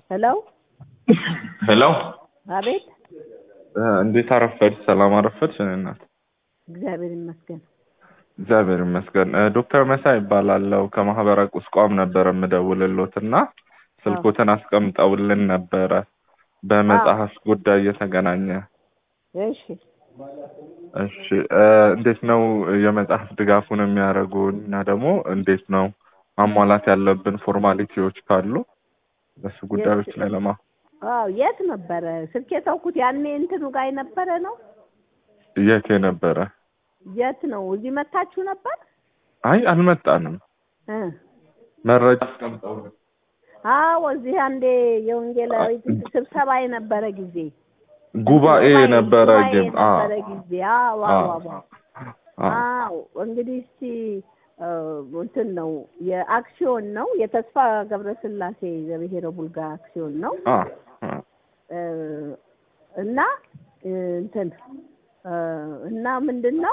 ሄሎ ሄሎ አቤት። እንዴት አረፈድ? ሰላም አረፈድሽ? እኔ እናት እግዚአብሔር ይመስገን። እግዚአብሔር ይመስገን። እ ዶክተር መሳይ ይባላለው ከማህበረ ቁስቋም ነበረ የምደውልሎት እና ስልኮትን አስቀምጠውልን ነበረ በመጽሐፍ ጉዳይ እየተገናኘ እሺ እሺ እ እንዴት ነው የመጽሐፍ ድጋፉን የሚያደርጉ እና ደግሞ እንዴት ነው ማሟላት ያለብን ፎርማሊቲዎች ካሉ በሱ ጉዳዮች ላይ ለማ አዎ የት ነበረ ስልክ የተውኩት? ያኔ እንትኑ ጋር የነበረ ነው። የት የነበረ? የት ነው? እዚህ መታችሁ ነበር? አይ አልመጣንም። እ መረጃ አስቀምጠውልን አዎ እዚህ አንዴ የወንጌላዊት ስብሰባ የነበረ ጊዜ ጉባኤ የነበረ ጉባኤ ግን አ የነበረ ጊዜ አዎ አዎ አዎ አ አዎ እንግዲህ እስቲ እ እንትን ነው የአክሲዮን ነው የተስፋ ገብረስላሴ ዘብሔረ ቡልጋ አክሲዮን ነው አ አ እ እና እ እንትን እ እና ምንድን ነው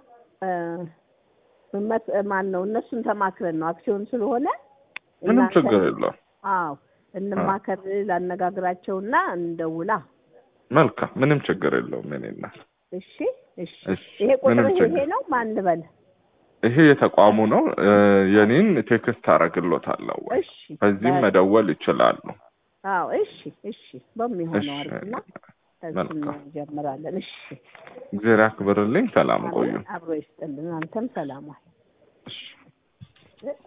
እ መት- ማን ነው እነሱን ተማክረን ነው አክሲዮን ስለሆነ ምንም እናንተ- ችግር የለውም። አዎ እንማከር ላነጋግራቸውና እንደውላ መልካም ምንም ችግር የለውም። የእኔ እናት እሺ እሺ እሺ፣ ይሄ ቁጥር ምንም ይሄ ችግር ነው ማን ልበል ይሄ የተቋሙ ነው። እ የኔን ቴክስት አደርግሎታለሁ ወይ እሺ በዚህም በ- መደወል ይችላሉ። አዎ እሺ እሺ በሚሆነው እሺ፣ አድርግና እሱን መልካም። እንጀምራለን እሺ እግዚአብሔር ያክብርልኝ። ሰላም ቆዩ። አብሮ ይስጥልን አንተም ሰላም ዋል እሺ